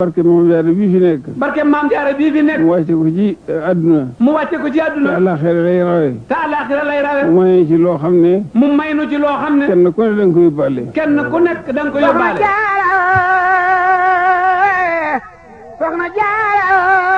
barke moom jaare bii fi nekk barke maam jaara bii fi nekk mu wàcce ko ci àdduna mu wàcce ko ci te àdduna àllaaxira lay rawe te àllaaxira lay rawe mu may ci loo xam ne mu may nu ci loo xam ne kenn ku ne da nga koy yóbbaale kenn ku nekk da nga ko yóbbaale soxna jaara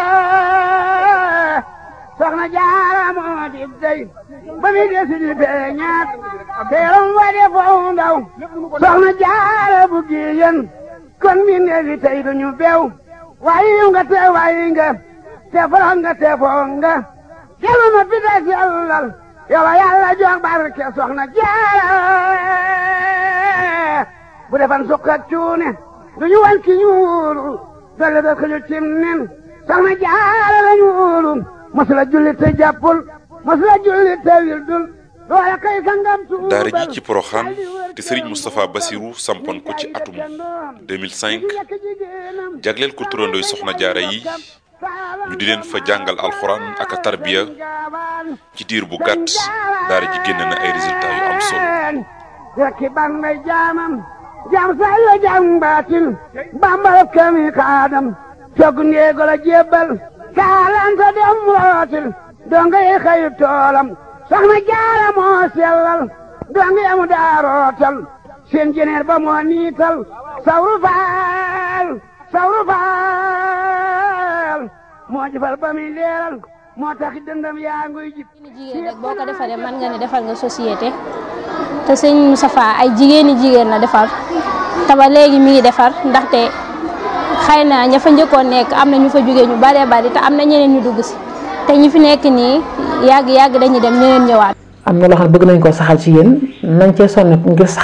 soxna jaara moo di dey ba mi desi di beñaat teeram wa de foo ndaw soxna jaara bu giyen kon mi neefi tey duñu bew wayi nga te wayi nga te foro nga te foo nga kelu ma pita sellal yow yàlla jox barke soxna jaara bu defan sukk ak cuune duñu wan ki ñuulu dolle da ko ñu cim nen soxna jaara la ñuulu masula julli te jàppul masula julli te wildul doole kay sangam tuubal daara ji ci Porokhane te Serigne Moustapha Bassirou sampoon ko ci atum 2005 jagleel ko turandooy soxna jaara yi ñu di leen fa jàngal alxuraan ak a tarbiya ci diir bu gàtt daara ji génn na ay résultats yu am solo rekki ban may jaamam jaam say la jaam baatin bambal kami kaadam cog ndeego la jébbal kaalanta dem rootil donga yi xayu toolam soxna jaara moo sellal donga yamu daa rootal seen jeneer ba moo niital sawru faal sawru faal moo jëfal ba muy leeral moo tax dëndam yaa nguy jib jigéen rek boo ko defaree mën nga ne defal nga société te sëñ Moustapha ay jigéeni jigéen la defar te ba léegi mi ngi defar ndaxte xëy na ña fa njëkkoon nekk am na ñu fa jógee ñu baree bari te am na ñeneen ñu dugg si te ñi fi nekk nii yàgg yàgg dañuy dem ñeneen ñëwaat. am na loo xam ne bëgg nañ koo saxal ci yéen nañ cee sonn ngir sax